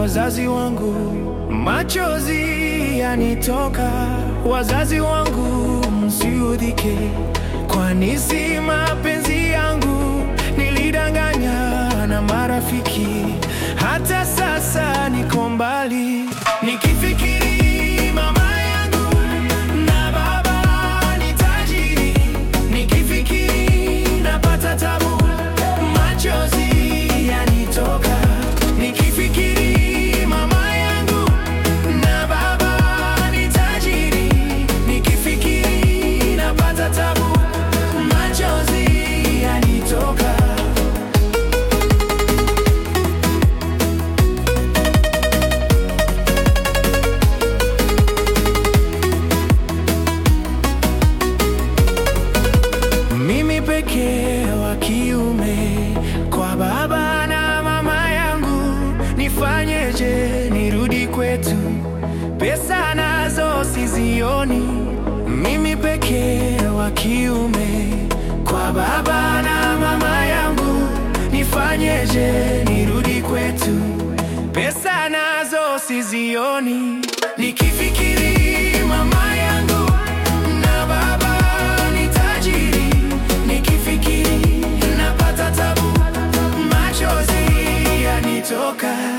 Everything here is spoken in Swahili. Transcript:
wazazi wangu, machozi yanitoka. Wazazi wangu, msiudhike, kwani si mapenzi yangu. Nilidanganya na marafiki, hata sasa niko mbali, nikifikiri mama yangu na baba ni tajiri, nikifikiri napata tabu, machozi yanitoka, nikifikiri mama yangu na baba ni tajiri, nikifikiri napata tabu, machozi yanitoka. Mimi pekee wa kiume kwa baba na mama yangu, nifanyeje nirudi kwetu? Pesa nazo sizioni. Mimi pekee wa kiume kwa baba na mama yangu, nifanyeje nirudi kwetu? Pesa nazo sizioni. Nikifikiri mama yangu na baba ni tajiri, nikifikiri napata tabu, machozi yanitoka.